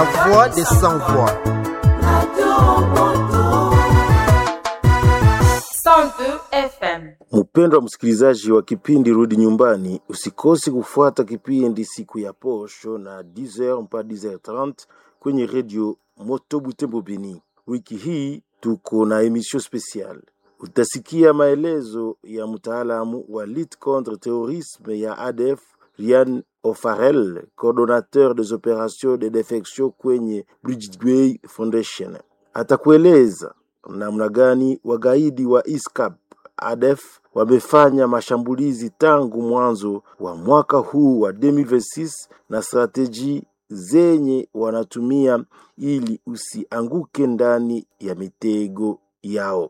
La voix des sans voix. 102 FM. Mpendwa msikilizaji wa kipindi Rudi Nyumbani, usikose kufuata kipindi siku ya posho na 10h mpaka 10h30 kwenye redio Moto Butembo Beni. Wiki hii tuko na emission special. Utasikia maelezo ya mtaalamu wa lutte contre terrorisme ya ADF Rian Ofarel, coordonnateur des opérations de defection kwenye Bridgeway Foundation. Atakueleza namna gani wagaidi wa ISCAP ADF wamefanya mashambulizi tangu mwanzo wa mwaka huu wa 2026 na strateji zenye wanatumia ili usianguke ndani ya mitego yao.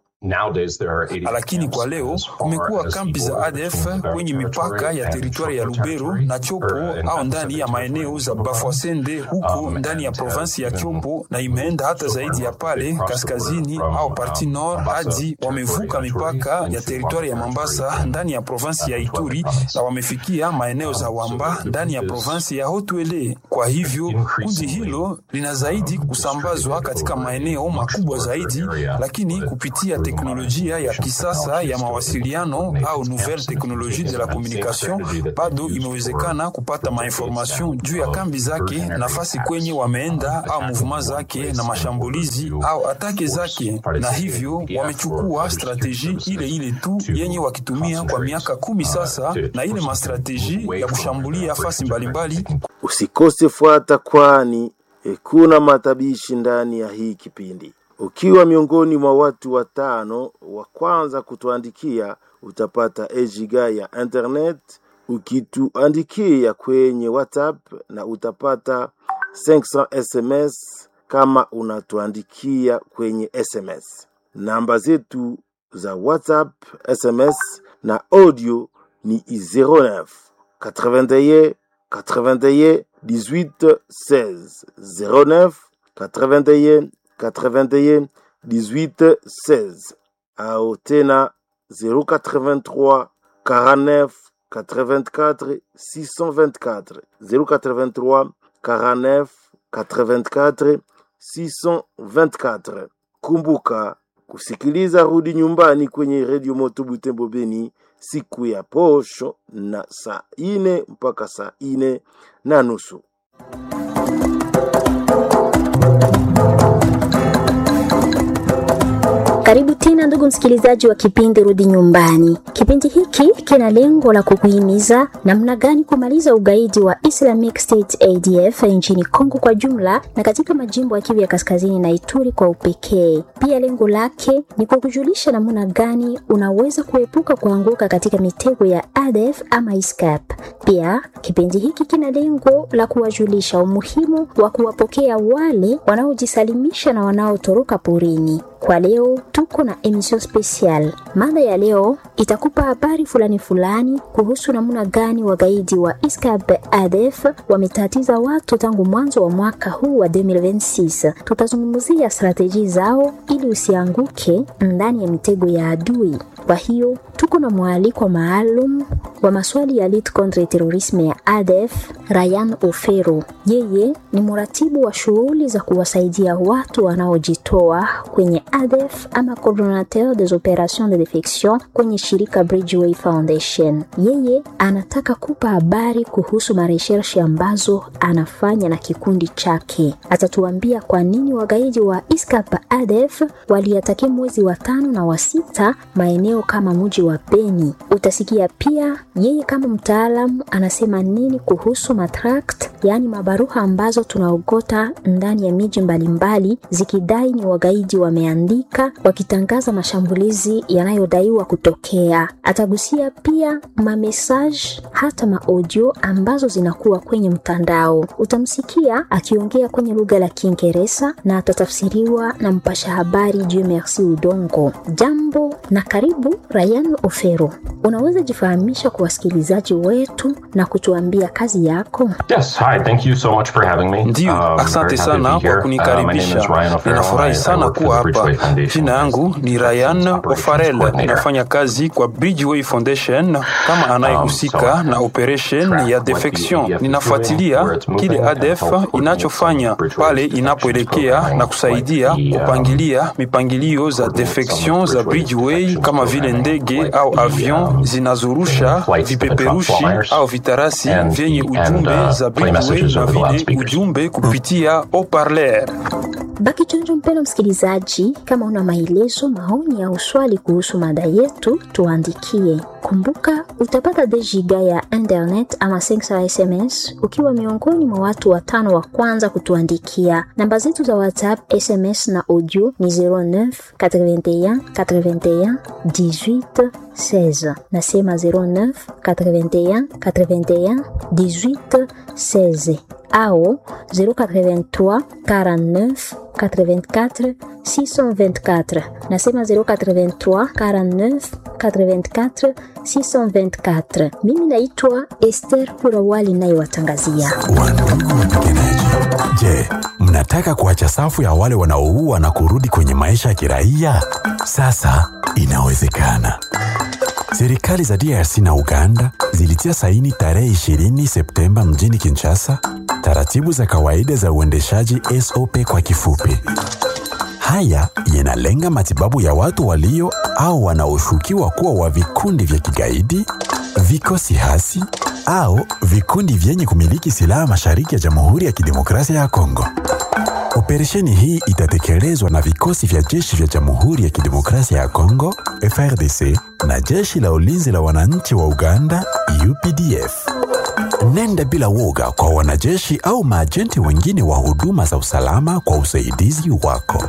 Lakini kwa leo kumekuwa kambi za ADF kwenye mipaka ya teritwari ya Lubero na Chopo au ndani ya maeneo za Bafwasende huko ndani ya provinsi ya Chopo, na imeenda hata zaidi ya pale kaskazini au parti nord hadi wamevuka mipaka ya teritwari ya Mambasa ndani ya provinsi ya Ituri na wamefikia maeneo za Wamba ndani ya provinsi ya Haut-Uele. Kwa hivyo kundi hilo lina zaidi kusambazwa katika maeneo makubwa zaidi, lakini kupitia teknolojia ya kisasa ya mawasiliano au nouvelle technologie de la communication, bado imewezekana kupata mainformation juu ya kambi zake, nafasi kwenye wameenda au mouvement zake na mashambulizi au atake zake, na hivyo wamechukua strateji ile ile tu yenye wakitumia kwa miaka kumi sasa, na ile mastrateji ya kushambulia fasi mbalimbali. Usikose fuata, kwani eh, kuna matabishi ndani ya hii kipindi. Ukiwa miongoni mwa watu watano wa kwanza kutuandikia, utapata ejiga ya internet. Ukituandikia kwenye WhatsApp na utapata 500 SMS kama unatuandikia kwenye SMS. Namba zetu za WhatsApp, SMS na audio ni 09 81 81 18 16 09 81 81 18 16 au tena 083 49 84 624 083 49 84 624. Kumbuka kusikiliza Rudi Nyumbani kwenye redio Moto Butembo Beni siku ya posho na saa ine mpaka saa ine na nusu. Karibu tena ndugu msikilizaji wa kipindi Rudi Nyumbani. Kipindi hiki kina lengo la kukuhimiza namna gani kumaliza ugaidi wa Islamic State ADF nchini Kongo kwa jumla na katika majimbo ya Kivu ya Kaskazini na Ituri kwa upekee. Pia lengo lake ni kukujulisha namna gani unaweza kuepuka kuanguka katika mitego ya ADF ama ISCAP. Pia kipindi hiki kina lengo la kuwajulisha umuhimu wa kuwapokea wale wanaojisalimisha na wanaotoroka porini. Kwa leo tuko na emission special. Mada ya leo itakupa habari fulani fulani kuhusu namna gani wagaidi wa ISCAP ADF wametatiza watu tangu mwanzo wa mwaka huu wa 2026. Tutazungumzia strateji zao ili usianguke ndani ya mitego ya adui. Kwa hiyo tuko na mwaliko maalum wa maswali ya lutte contre terrorisme ya ADF, Ryan Ofero. Yeye ni mratibu wa shughuli za kuwasaidia watu wanaojitoa kwenye ADF ama coordinateur des opérations de defection kwenye shirika Bridgeway Foundation. Yeye anataka kupa habari kuhusu mareshershi ambazo anafanya na kikundi chake. Atatuambia kwa nini wagaidi wa ISCAP ADF waliatakia mwezi wa tano na wa sita maeneo kama mji wa Beni. Utasikia pia yeye kama mtaalamu anasema nini kuhusu matract, yaani mabaruha ambazo tunaogota ndani ya miji mbalimbali zikidai ni wagaidi wameandika wakitangaza mashambulizi yanayodaiwa kutokea. Atagusia pia mamesaj hata maaudio ambazo zinakuwa kwenye mtandao. Utamsikia akiongea kwenye lugha la Kiingereza na atatafsiriwa na mpasha habari Dieu Merci Udongo. Jambo na karibu Ryan Ofero. Unaweza jifahamisha kwa kwa wasikilizaji wetu na kutuambia kazi yako? Yes, hi, thank you so much for having me. Ndiyo, Um, asante very happy to sana be kwa here. Uh, my name kunikaribisha. is Ryan O'Farrell. Ninafurahi I- I sana work for kuwa the hapa. Bridgeway Foundation Jina yangu ni as Ryan Operations O'Farrell, Coordinator. ninafanya kazi kwa Bridgeway Foundation kama anayehusika Um, so na operation track ya what the defection. ADF is Ninafuatilia doing, where it's moving, kile and ADF help coordinate inachofanya Bridgeway's pale defections inapoelekea program, na kusaidia like the, um, kupangilia mipangilio za coordinate defection some za of Bridgeway's Bridgeway defections kama vile programming, ndege like au the, avion um, zinazorusha flights that drop vipeperushi flyers au vitarasi and- vyenye and, ujumbe uh, za play Bridgeway messages na over the vile loudspeakers. ujumbe kupitia haut-parleur. Baki chonjo, mpendwa msikilizaji, kama una maelezo, maoni au swali kuhusu mada yetu, tuandikie. Kumbuka utapata dejiga ya internet ama 500 SMS ukiwa miongoni mwa watu watano wa kwanza kutuandikia. Namba zetu za WhatsApp, SMS na audio ni 09 81 81 18 16. Nasema 09 81 81 18 16 au 083 49 84 624. Nasema 083 49 84 624. Mimi naitwa Esther Kurawali nayewatangazia. Wandugu wapiganaji, je, mnataka kuacha safu ya wale wanaoua na kurudi kwenye maisha ya kiraia? Sasa inawezekana. Serikali za DRC na Uganda zilitia saini tarehe 20 Septemba mjini Kinshasa taratibu za kawaida za uendeshaji SOP kwa kifupi. Haya yanalenga matibabu ya watu walio au wanaoshukiwa kuwa wa vikundi vya kigaidi, vikosi hasi au vikundi vyenye kumiliki silaha mashariki ya Jamhuri ya Kidemokrasia ya Kongo. Operesheni hii itatekelezwa na vikosi vya jeshi vya Jamhuri ya Kidemokrasia ya Kongo FRDC na jeshi la ulinzi la wananchi wa Uganda UPDF. Nenda bila woga kwa wanajeshi au maajenti wengine wa huduma za usalama kwa usaidizi wako.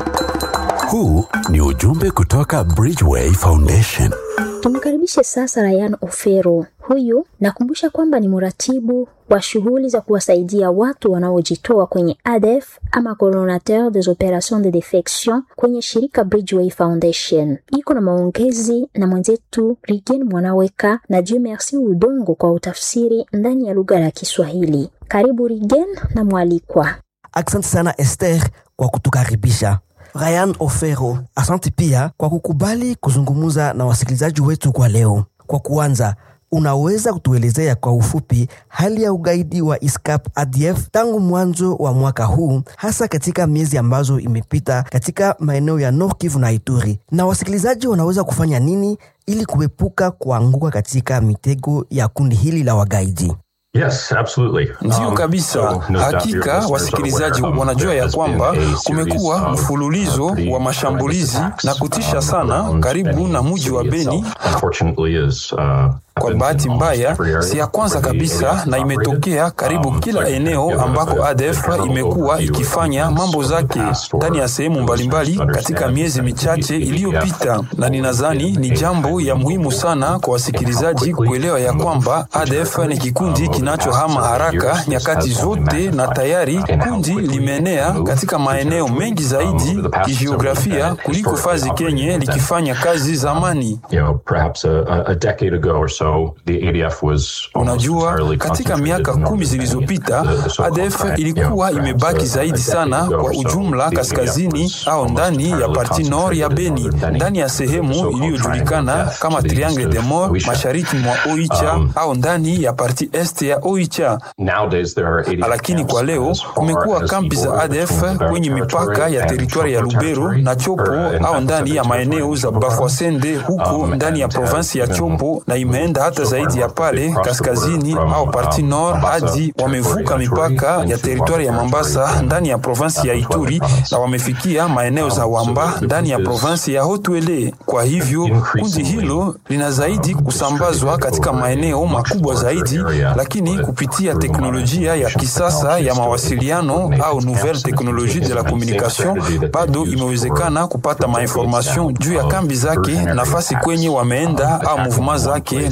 Huu ni ujumbe kutoka Bridgeway Foundation. Tumkaribishe sasa Ryan Ofero. Huyu nakumbusha kwamba ni mratibu wa shughuli za kuwasaidia watu wanaojitoa kwenye ADF ama coordinateur des opérations de defection kwenye shirika Bridgeway Foundation. Iko na maongezi na mwenzetu Rigen Mwanaweka na Dieu Merci Udongo kwa utafsiri ndani ya lugha ya Kiswahili. Karibu Rigen na mwalikwa. Asante sana Esther kwa kutukaribisha. Ryan Ofero, asante pia kwa kukubali kuzungumza na wasikilizaji wetu kwa leo. Kwa kuanza, unaweza kutuelezea kwa ufupi hali ya ugaidi wa ISCAP ADF tangu mwanzo wa mwaka huu, hasa katika miezi ambazo imepita katika maeneo ya Nord Kivu na Ituri, na wasikilizaji wanaweza kufanya nini ili kuepuka kuanguka katika mitego ya kundi hili la wagaidi? Yes, absolutely. Ndiyo Um, kabisa. so no doubt your Hakika listeners are wasikilizaji aware, um, wanajua ya there has kwamba been a kumekuwa series of, mfululizo uh, pretty wa mashambulizi horrendous na attacks, kutisha um, sana around karibu Beni na mji wa city Beni. itself. Unfortunately is, uh, Kwa happens bahati in almost mbaya, every area si ya kwanza where the kabisa ADF na imetokea operated. karibu Um, kila so I eneo give a- ambako a- a ADF general imekuwa overview of ikifanya events mambo of the zake past ndani ya or sehemu for mbalimbali listeners to katika understand miezi that michache the iliyopita, ADF na ninadhani ni jambo ya muhimu sana kwa wasikilizaji kuelewa ya kwamba ADF ni kikundi kinachohama haraka nyakati zote, na tayari kundi limeenea katika maeneo mengi zaidi kijiografia kuliko fazi kenye likifanya kazi zamani. you know, perhaps a, a- a decade ago or so, the ADF was almost Unajua, entirely katika concentrated miaka in northern kumi Beni, zilizopita the- the so-called ADF crack, you know, ilikuwa perhaps imebaki a- zaidi a decade sana ago kwa or so, ujumla the ADF kaskazini was au almost ndani ya entirely parti nord ya concentrated in Beni, northern Beni, ndani ya the sehemu so-called iliyojulikana triangle of kama death to the Triangle east de of Mort Oicha. mashariki mwa Oicha Um, au ndani ya parti est ya Oicha. Nowadays there are 80 Lakini camps kwa leo as far kumekuwa as kampi the za border ADF between Lubero kwenye mipaka territory ya and teritwari ya Chopo Lubero territory, na Chopo or, uh, au ndani ya Pacific maeneo za territory. Bafwasende huko Um, ndani ya and provinsi ya has Chopo, been na imeenda hata so far zaidi ya north, they've pale crossed the border kaskazini from, au parti um, nord Mombasa hadi territory wamevuka ya Ituri mipaka ya into teritwari ya Wamba Mombasa territory ndani ya provinsi ya in Wamba Ituri province. na wamefikia maeneo za Um, so Wamba the ndani ya group is provinsi ya Haut-Uele. Kwa hivyo kundi increasingly, hilo lina zaidi um, kusambazwa distributed katika over a maeneo much makubwa larger zaidi, area, lakini but kupitia through teknolojia ya modernization kisasa technologies ya to mawasiliano coordinate au the nouvelle camps and technologie de la it's the same communication, strategy that bado they've used imewezekana for- kupata for decades mainformation now, juu ya um, kambi for zake, generating nafasi attacks, kwenye um, wameenda au attacking mouvement one zake place na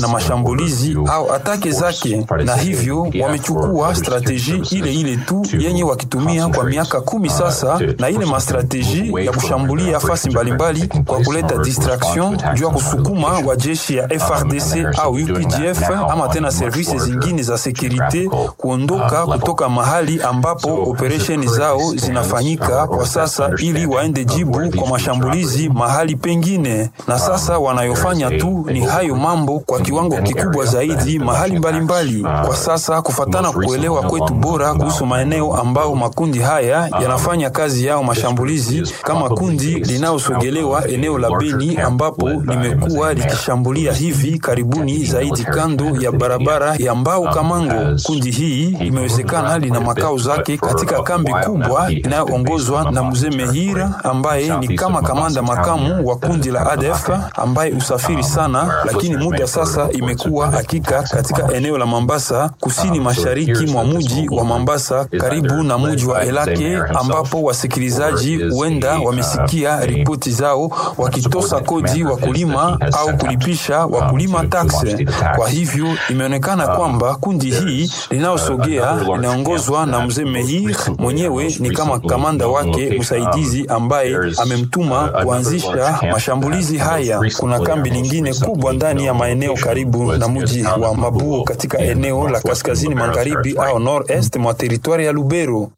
mashambulizi au atake zake, na hivyo wamechukua strateji ile ile tu yenye wakitumia kwa miaka kumi sasa, na ile mastrateji ya kushambulia fasi mbalimbali kwa kuleta distraction juu ya kusukuma wa jeshi ya FRDC au UPDF ama tena servisi zingine za sekurite kuondoka kutoka mahali ambapo operesheni zao zinafanyika kwa sasa, ili waende jibu kwa mashambulizi mahali pengine. Na sasa wanayofanya tu ni hayo mambo kwa kiwango kikubwa zaidi mahali mbalimbali mbali. Kwa sasa kufatana kuelewa kwetu bora kuhusu maeneo ambao makundi haya yanafanya kazi yao mashambulizi, kama kundi linalosogelewa eneo la Beni ambapo limekuwa likishambulia hivi karibuni zaidi kando ya barabara ya Mbao Kamango. Kundi hii imewezekana lina makao zake katika kambi kubwa inayoongozwa na mzee Mehira ambaye ni kama kamanda makamu wa kundi la ADF ambaye usafiri sana, lakini muda sasa imekuwa hakika katika eneo la Mambasa, kusini mashariki mwa muji wa Mambasa, karibu na muji wa Elake, ambapo wasikilizaji huenda wamesikia ripoti zao wakitosa kodi wakulima au kulipisha wakulima takse. Kwa hivyo imeonekana kwamba kundi hii linalosogea linaongozwa na mzee Mehir mwenyewe ni kama kamanda wake msaidizi ambaye amemtuma kuanzisha mashambulizi haya. Kuna kambi lingine kubwa ndani ya maeneo karibu na mji wa Mabuo katika eneo la kaskazini magharibi au nord-est mwa teritwari ya Lubero.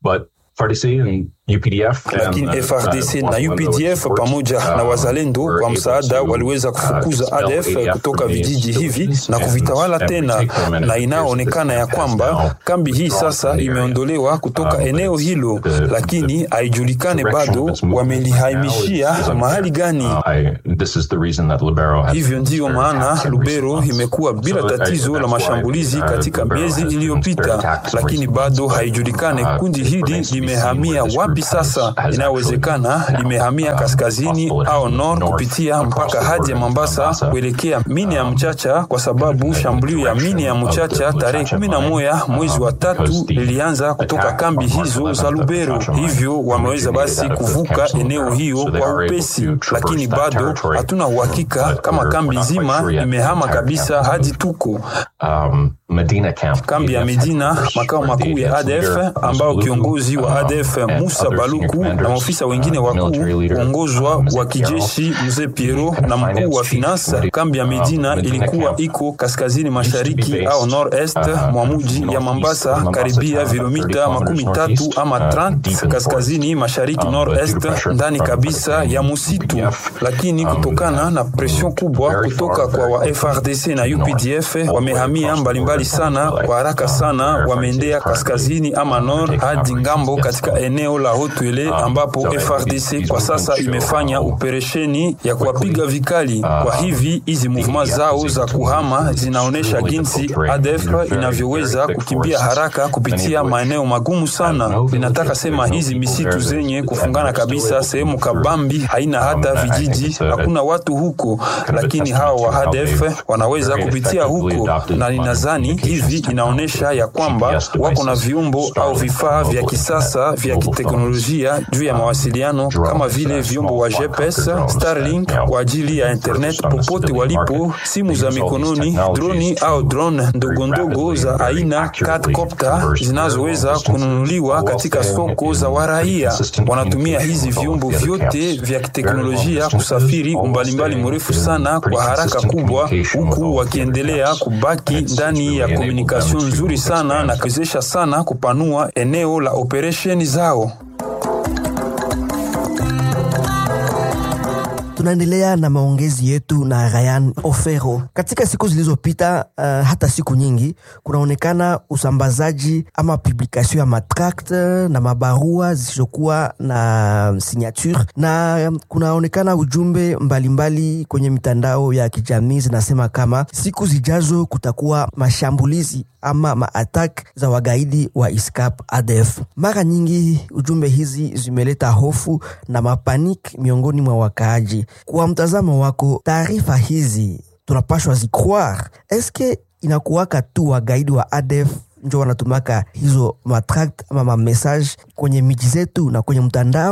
UPDF, lakini FRDC na UPDF pamoja na wazalendo kwa msaada waliweza kufukuza ADF kutoka vijiji hivi na kuvitawala tena, na inaonekana ya kwamba kambi hii sasa imeondolewa kutoka eneo hilo, lakini haijulikane bado wamelihamishia mahali gani. Hivyo ndiyo maana Lubero imekuwa bila tatizo la mashambulizi katika miezi iliyopita, lakini bado haijulikane kundi hili limehamia wapi sasa. Inawezekana limehamia kaskazini au nord kupitia mpaka hadi ya Mombasa kuelekea mini ya Mchacha, kwa sababu shambulio ya mini ya Mchacha tarehe kumi na moja mwezi wa tatu lilianza kutoka kambi hizo za Lubero. Hivyo wameweza basi kuvuka eneo hiyo kwa upesi, lakini bado hatuna uhakika kama kambi nzima imehama kabisa hadi tuko Medina camp. Kambi ya Medina, makao makuu ya ADF, ambao kiongozi wa ADF Musa Baluku na maofisa wengine wakuu uongozwa wa kijeshi mzee Piero na mkuu wa finance. Kambi ya Medina ilikuwa iko kaskazini mashariki au nord-est mwa mji ya Mombasa, karibia vilomita makumi tatu ama 30 kaskazini mashariki nord-est, ndani kabisa ya musitu. Lakini kutokana na presion kubwa kutoka kwa wa FRDC na UPDF wamehamia mbalimbali sana kwa haraka sana, wameendea kaskazini ama nord hadi ngambo katika eneo la Hotwele ambapo FRDC kwa sasa imefanya operesheni ya kuwapiga vikali. Kwa hivi hizi movement zao za kuhama zinaonyesha jinsi ADF inavyoweza kukimbia haraka kupitia maeneo magumu sana. Ninataka sema hizi misitu zenye kufungana kabisa, sehemu kabambi, haina hata vijiji, hakuna watu huko, lakini hawa wa ADF wanaweza kupitia huko, na ninadhani hivi inaonyesha ya kwamba wako na viumbo au vifaa vya kisasa vya kiteknolojia juu ya mawasiliano kama vile vyombo wa GPS, Starlink kwa ajili ya internet popote walipo, simu za mikononi, droni au drone ndogondogo za aina quadcopter zinazoweza kununuliwa katika soko za waraia. Wanatumia hizi vyombo vyote vya kiteknolojia kusafiri umbalimbali mrefu sana kwa haraka kubwa, huku wakiendelea kubaki ndani ya komunikasyon nzuri sana na kuwezesha sana kupanua eneo la operesheni zao. Tunaendelea na maongezi yetu na Ryan Ofero. Katika siku zilizopita, uh, hata siku nyingi, kunaonekana usambazaji ama publikation ya matract na mabarua zisizokuwa na signature, na kunaonekana ujumbe mbalimbali mbali kwenye mitandao ya kijamii zinasema kama siku zijazo kutakuwa mashambulizi ama maatak za wagaidi wa ISCAP ADF. Mara nyingi ujumbe hizi zimeleta hofu na mapanik miongoni mwa wakaaji. Kwa mtazamo wako, taarifa hizi tunapashwa zicroire? Eske inakuwaka tu wagaidi wa ADF njo wanatumaka hizo matract ama mamessage kwenye miji zetu na kwenye mtandao?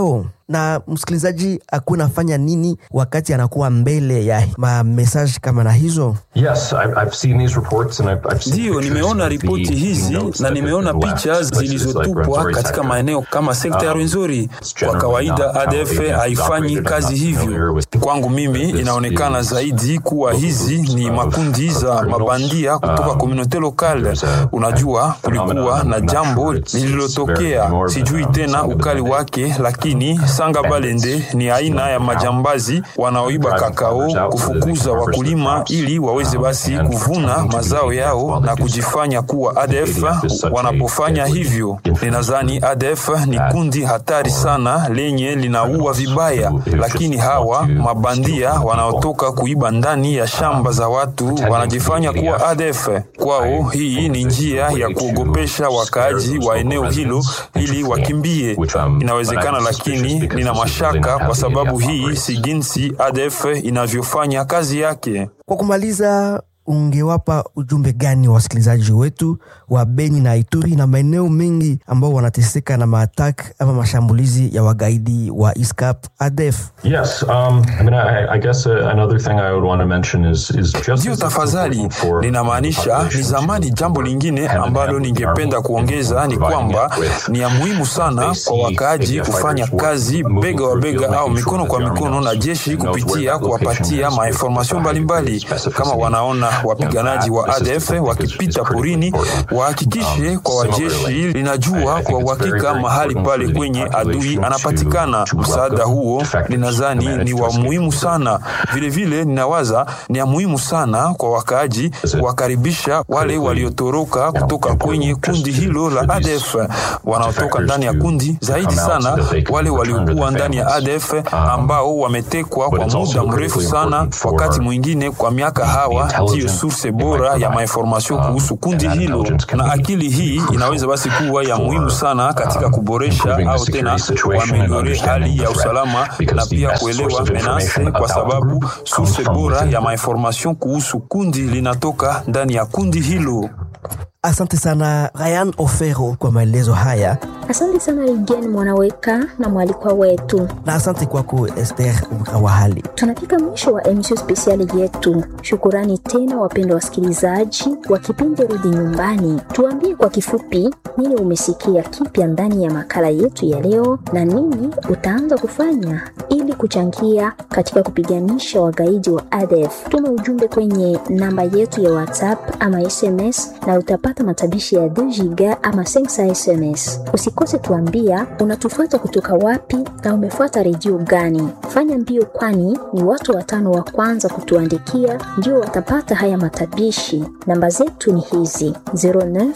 na msikilizaji akuwe nafanya nini wakati anakuwa mbele ya mamesaji kama na hizo? Yes, I've, I've seen these reports and I've, I've seen Ndiyo, pictures nimeona of ripoti the hizi notes na that nimeona have been left, picha places like zilizotupwa Rwenzori katika sector. maeneo kama sekta ya Um, Rwenzori. it's Kwa generally kawaida not how ADF ADF is haifanyi operated. I'm kazi not familiar hivyo. with Kwangu mimi this inaonekana is zaidi kuwa local hizi groups ni of- makundi of za criminals. mabandia kutoka Um, komunote lokale. there's a- Unajua, a kulikuwa phenomenon, na I'm not jambo sure it's- it's very lililotokea, more than, sijui um, tena Sanga ukali Balende. wake, lakini Sanga Balende ni aina ya majambazi wanaoiba kakao, kufukuza wakulima ili waweze basi kuvuna mazao yao na kujifanya kuwa ADF wanapofanya hivyo. Ninadhani ADF ni kundi hatari sana lenye linaua vibaya, lakini hawa mabandia wanaotoka kuiba ndani ya shamba za watu wanajifanya kuwa ADF. Kwao hii ni njia ya kuogopesha wakaaji wa eneo hilo ili wakimbie. Inawezekana, lakini nina mashaka kwa sababu hii si jinsi ADF inavyofanya kazi yake. Kwa kumaliza, ungewapa ujumbe gani wa wasikilizaji wetu wa Beni na Ituri na maeneo mengi ambao wanateseka na maatak ama mashambulizi ya wagaidi wa ISCAP ADF? Yes, um, I mean, I, I guess uh, another thing I would want to mention is is just Ndiyo, as it's tafadhali, important for ninamaanisha ni population zamani. to Jambo lingine have an ambalo ample ningependa army kuongeza ni providing kwamba it with ni ya muhimu sana they kwa see wakaaji ADF kufanya fighters kazi moving bega wa through field, bega au making sure mikono that kwa the army mikono na knows- jeshi knows where kupitia that location kuwapatia is, mainformasio with mbalimbali. specificity. Kama wanaona wapiganaji You know, wa that ADF assistance is- is wakipita critically porini, important. wahakikishe Um, kwa wajeshi similarly, I- linajua I kwa think it's very, uhakika very mahali important pale for the kwenye adui population anapatikana. to- to Msaada welcome huo defectors ninadhani and manage ni to wa escape muhimu them. sana. Vilevile ninawaza ni ya muhimu sana kwa wakaaji it kuwakaribisha wale critically, waliotoroka kutoka important kwenye just kundi to- hilo la for these ADF wanaotoka defectors ndani ya to- kundi, to zaidi come out so sana that they can wale return to waliokuwa their ndani ya families. ADF Um, ambao wametekwa but kwa it's also muda mrefu critically sana, important for wakati mwingine kwa miaka hawa ndiyo intelligence source they bora might ya provide. mainformasio Um, kuhusu kundi and that hilo, intelligence can na be akili hii crucial inaweza basi kuwa ya for, muhimu sana katika um, kuboresha improving the au security tena situation and kuameliore understanding hali the ya threat, usalama because na the pia best kuelewa source of menase, information kwa about the sababu group comes source from bora within ya the mainformasio kuhusu kundi linatoka ndani ya kundi hilo. Asante sana Ryan Ofero kwa maelezo haya, Asante sana Ligen Mwanaweka na mwalikwa wetu. na asante kwako Esther Mkawahali. Tunafika mwisho wa emisio spesiali yetu. Shukurani tena wapendwa wasikilizaji wa kipindi Rudi Nyumbani. Tuambie kwa kifupi nini umesikia kipya ndani ya makala yetu ya leo na nini utaanza kufanya ili kuchangia katika kupiganisha wagaidi wa ADF. Tuma ujumbe kwenye namba yetu ya WhatsApp ama SMS na utapata matabishi ya 2 giga ama 5 SMS. Usikose tuambia unatufuata kutoka wapi na umefuata redio gani. Fanya mbio, kwani ni watu watano wa kwanza kutuandikia ndio watapata haya matabishi. Namba zetu ni hizi 09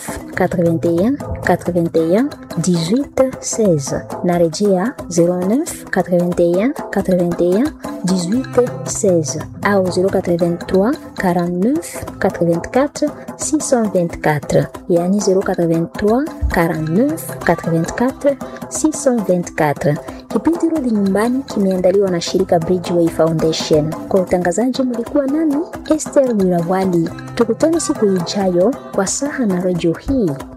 81 81 18 16. Narejea 09 81 81 18 16 au 083 49 84 624, yani 083 49 84 624. Kipindi Rudi Nyumbani kimeandaliwa na shirika Bridgeway Foundation. Kwa utangazaji mlikuwa nami Esther Wirawali. Tukutane siku ijayo kwa saha na redio hii.